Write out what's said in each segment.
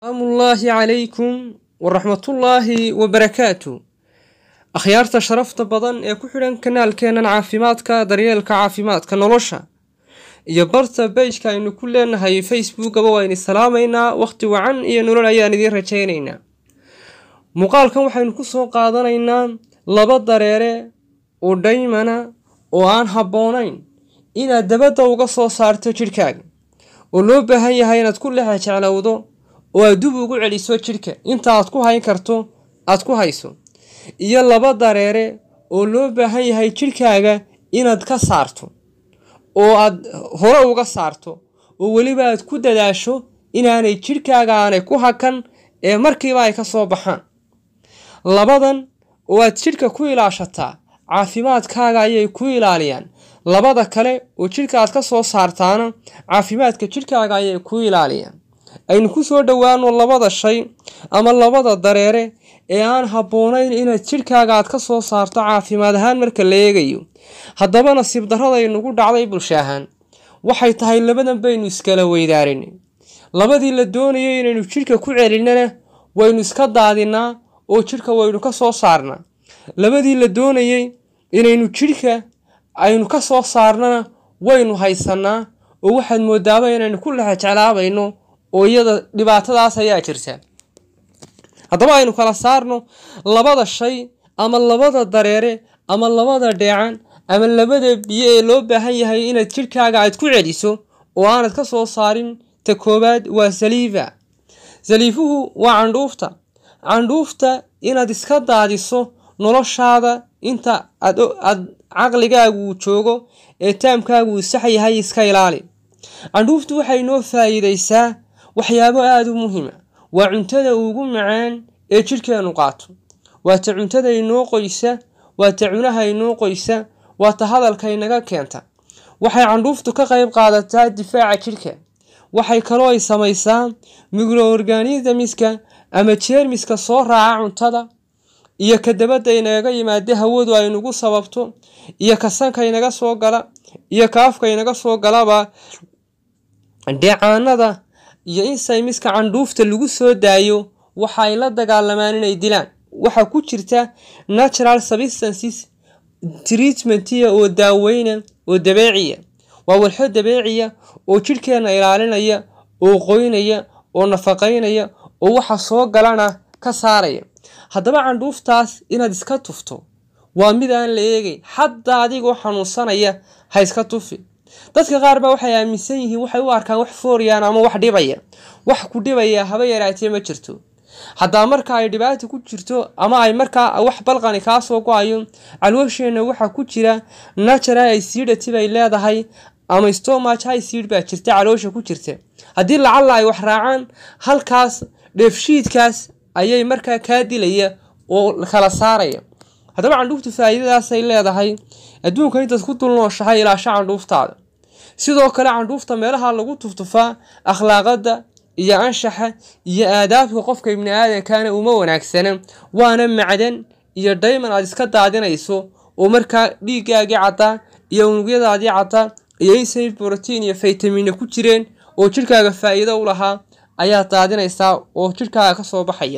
amullaahi calaykum waraxmatullaahi wabarakaatu akhyaarta sharafta badan ee ku xidhan kanaalkeennan caafimaadka daryeelka caafimaadka nolosha iyo barta beyjka aynu ku leenahay facebookaba waynu salaamaynaa wakhti wacan iyo nolol ayaan idiin rajaynaynaa muuqaalkan waxaynu ku soo qaadanaynaa laba dareere oo dhaymana oo aan habboonayn inaad dabadda uga soo saarto jidhkaaga oo loo baahan yahay inaad ku lexa jeclowdo oo aad dub ugu celiso jidhka inta aad ku hayn karto aad ku hayso iyo laba dareere oo loo baahan yahay jidhkaaga inaad ka saarto oo aad hore uga saarto oo weliba aad ku dadaasho inaanay jidhkaaga aanay ku hakan ee markiiba ay ka soo baxaan labadan oo aad jidhka ku ilaashataa caafimaadkaaga ayay ku ilaaliyaan labada kale oo jidhka aad ka soo saartaana caafimaadka jidhkaaga ayay ku ilaaliyaan aynu ku soo dhowaano labada shay ama labada dareere ee aan habboonayn inaad jidhkaaga aad ka soo saarto caafimaad ahaan marka la eegayo haddaba nasiib darradaynugu dhacday bulsho ahaan waxay tahay labadan baynu iskala weydaarinay labadii la doonayay inaynu jidhka ku celinana waynu iska daadinaa oo jidhka waynu ka soo saarnaa labadii la doonayay inaynu jidhka aynu ka soo saarnana waynu haysanaa oo waxaad moodaaba inaynu ku lexa jeclaabayno oo iyada dhibaatadaas ayaa jirta haddaba aynu kala saarno labada shay ama labada dareere ama labada dheecan ama labada biyo ee loo baahan yahay inaad jidhkaaga aad ku celiso oo aanad ka soo saarin ta koowaad waa saliifa saliifuhu waa candhuufta candhuufta inaad iska daadiso noloshaada inta aad caqligaagu uu joogo ee taamkaagu uu sax yahay iska ilaali candhuuftu waxay noo faa'iidaysaa waxyaabo aada u muhiima waa cuntada ugu macaan ee jidhkeenu qaato waa ta cuntada inoo qoysa waa ta cunaha inoo qoysa waa ta hadalka inaga keenta waxay candhuuftu ka qayb qaadataa difaaca jidhka waxay kaloo ay samaysaa microorganismiska ama jeermiska soo raaca cuntada iyo ka dabadda inagaga yimaada hawadu ay nagu sababto iyo ka sanka inaga soo gala iyo ka afka inaga soo galaba dheecaanada iyo in saymiska candhuufta lagu soo daayo waxa ay la dagaalamaan inay dilaan waxaa ku jirta natural substances treatmentiya oo daaweyna oo dabeeciya waa walxo dabeeciya oo jidhkeenna ilaalinaya oo qoynaya oo nafaqaynaya oo waxa soo galana ka saaraya haddaba candhuuftaas inaad iska tufto waa mid aan la eegayn xataa adigoo xanuunsanaya ha iska tufi dadka qaar baa waxay aaminsan yihiin waxay u arkaan wax fooriyaan ama wax dhibaya wax ku dhibaya haba yaraatee ma jirto haddaa marka ay dhibaata ku jirto ama ay markaa wax balqani kaa soo go-ayo calwasheenna waxaa ku jira natural acidity bay leedahay ama stomach acid baa jirta caloosha ku jirta haddii lacalla ay wax raacaan halkaas dheefshiidkaas ayay markaa kaa dilaya oo kala saaraya haddaba candhuuftu faa'iidadaasay leedahay adduunka intaad ku dul nooshahay ilaasha candhuuftaada sidoo kale candhuufta meelaha lagu tuftufaa akhlaaqada iyo anshaxa iyo aadaabka qofka ibni aadankana uma wanaagsana waana macdan iyo dayman aad iska daadinayso oo markaa dhiiggaagii caddaa iyo unugyadaadii caddaa iyo insay brotiin iyo faytamiina ku jireen oo jidhkaaga faa'iido u lahaa ayaad daadinaysaa oo jidhkaaga ka soo baxaya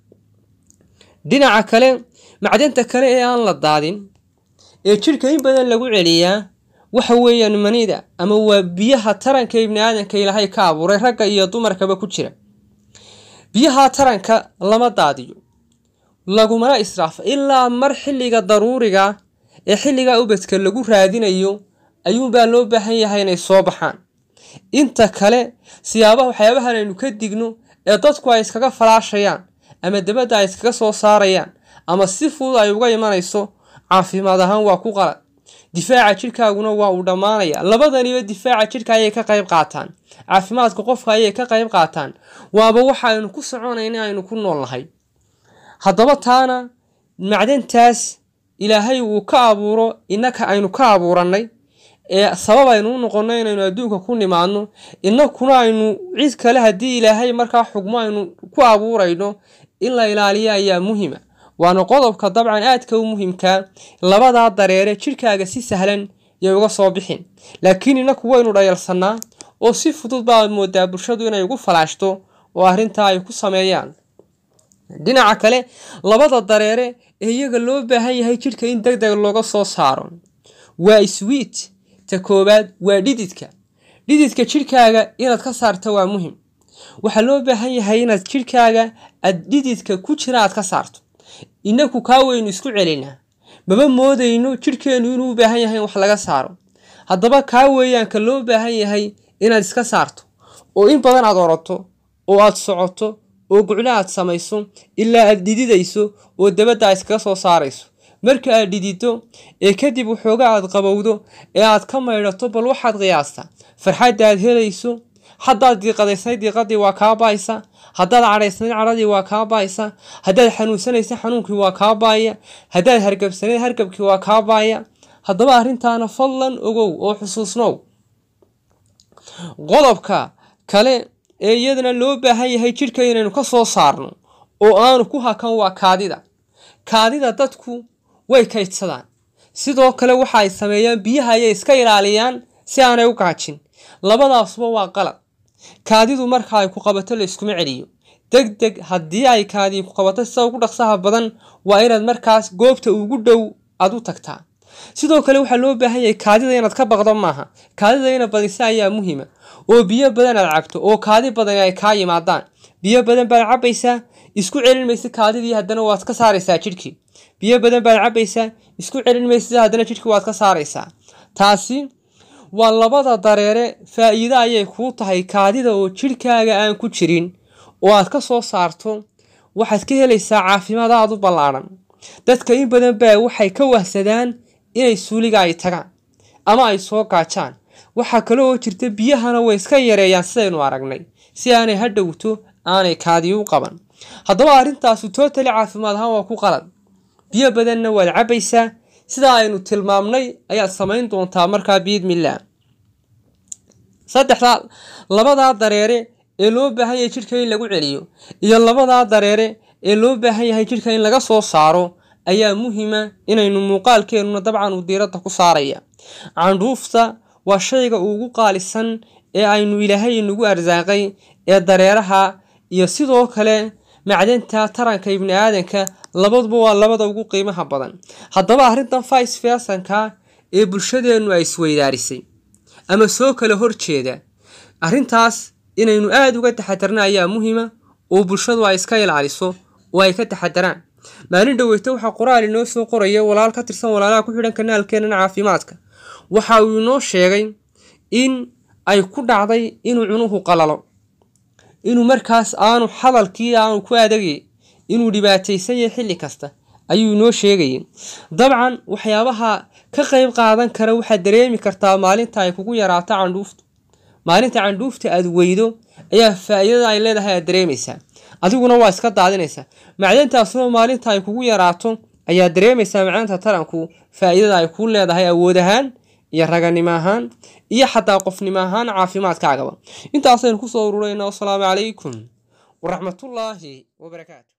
dhinaca kale macdanta kale ee aan la daadin ee jidhka in badan lagu celiyaa waxa weeyaan manida ama waa biyaha taranka ibni aadanka ilaahay ka abuuray ragga iyo dumarkaba ku jira biyaha taranka lama daadiyo lagumana israafo ilaa mar xilliga daruuriga ee xilliga ubadka lagu raadinayo ayuunbaa loo baahan yahay inay soo baxaan inta kale siyaabaha waxyaabahan aynu ka digno ee dadku ay iskaga falaashayaan ama dabadda ay iskaga soo saarayaan ama si fudud ay uga imanayso caafimaad ahaan waa ku qalad difaaca jidhkaaguna waa uu dhammaanaya labadaniba difaaca jidhka ayay ka qayb qaataan caafimaadka qofka ayay ka qayb qaataan waaba waxa aynu ku soconayna aynu ku nool nahay haddaba taana macdantaas ilaahay uu ka abuuro innaka aynu ka abuurannay ee sabab aynu u noqonno inaynu adduunka ku nimaadno innakuna aynu cid kale haddii ilaahay markaa xugmo aynu ku abuurayno in la ilaaliyo ayaa muhima waana qodobka dabcan aadka u muhiimkaa labadaa dareere jidhkaaga si sahlan yay uga soo bixin laakiin innaku waynu dhayalsannaa oo si fudud baa moodaa bulshadu inay ugu falaashto oo arrintaa ay ku sameeyaan dhinaca kale labada dareere ee iyaga loo baahan yahay jidhka in deg deg looga soo saaro waa swiit ta koowaad waa dhididka dhididka jidhkaaga inaad ka saarto waa muhim waxaa loo baahan yahay inaad jidhkaaga aad dhididka ku jira aad ka saarto inaku kaa weynu isku celinaa maba moodayno jidhkeennu inuu u baahan yahay in wax laga saaro haddaba kaa weeyaanka loo baahan yahay inaad iska saarto oo in badan aad orato oo aad socoto oo guclo aad samayso ilaa aad dhididayso oo dabadda iskaga soo saarayso marka aad dhidido ee kadib waxooga aad qabowdo ee aad ka maydhato bal waxaad qiyaastaa farxadda aad helayso haddaad diiqadaysnayd diiqadii waa kaa baaysa haddaad cadhaysnayd cadhadii waa kaa baaysa haddaad xanuunsanaysa xanuunkii waa kaa baaya haddaad hargabsanayd hargabkii waa kaa baaya haddaba arrintaana fadlan ogow oo xusuusnow qodobka kale ee iyadana loo baahan yahay jidhka inaynu ka soo saarno oo aanu ku hakan waa kaadida kaadida dadku way kaydsadaan sidoo kale waxa ay sameeyaan biyaha ayay iska ilaaliyaan si aanay u gaajin labadaasuba waa qalad kaadidu marka ay ku qabato la iskuma celiyo deg deg haddii ay kaadii ku qabato sida ugu dhaqsaha badan waa inaad markaas goobta ugu dhow aad u tagtaa sidoo kale waxaa loo baahan yahay kaadida inaad ka baqdo maaha kaadida ina badisa ayaa muhiima oo biyo badan aad cabto oo kaadi badani ay kaa yimaadaan biyo badan baad cabaysaa isku celin maysa kaadidii haddana waad ka saaraysaa jidhkii biyo badan baad cabaysaa isku celin maysa haddana jidhkii waad ka saaraysaa taasi waa labada dareere faa'iido ayay kuu tahay kaadida oo jidhkaaga aan ku jirin oo aad ka soo saarto waxaad ka helaysaa caafimaad aad u ballaadhan dadka in badan baa waxay ka wahsadaan inay suuliga ay tagaan ama ay soo gaajaan waxaa kale oo jirta biyahana way iska yareeyaan sidaynu aragnay si aanay ha dhowto aanay kaadii u qaban haddaba arrintaasu tootali caafimaad ahaan waa ku qalad biyo badanna waad cabaysaa sidaa aynu tilmaamnay ayaad samayn doontaa markaa biidmillaah saddexdaa labadaa dareere ee loo baahan yahay jidhka in lagu celiyo iyo labadaa dareere ee loo baahan yahay jidhka in laga soo saaro ayaa muhiima inaynu muuqaalkeennuna dabcan uu diiradda ku saaraya candhuufta waa shayga ugu qaalisan ee aynu ilaahay inagu arsaaqay ee dareeraha iyo sidoo kale macdanta taranka ibni aadanka labaduba waa labada ugu qiimaha badan haddaba arrintan vice versanka ee bulshadeennu ay isweydaarisay ama soo kala horjeeda arrintaas inaynu aada uga taxadarna ayaa muhiima oo bulshadu ay iska ilaaliso oo ay ka taxadaraan maalin dhoweyta waxaa qoraal inoo soo qoraya walaal ka tirsan walaalaha ku xidhan kanaalkeennan caafimaadka waxa uu inoo sheegay in ay ku dhacday inuu cunuhu qalalo inuu markaas aanu hadalkii aanu ku adagay inuu dhibaataysan yahay xilli kasta ayuu inoo sheegayay dabcan waxyaabaha ka qayb qaadan kara waxaad dareemi kartaa maalinta ay kugu yaraato candhuuftu maalinta candhuufta aad weydo ayaa faa'iidada ay leedahay aad dareemaysaa adiguna waa iska daadinaysaa macdantaasuna maalinta ay kugu yaraato ayaa dareemaysaa macdanta taranku faa'iidada ay kuu leedahay awood ahaan iyo raganimo ahaan iyo xataa qofnimo ahaan caafimaadkaagaba intaasaynu kusoo ururayna wasalaamu calaykum waraxmatullaahi wabarakaatu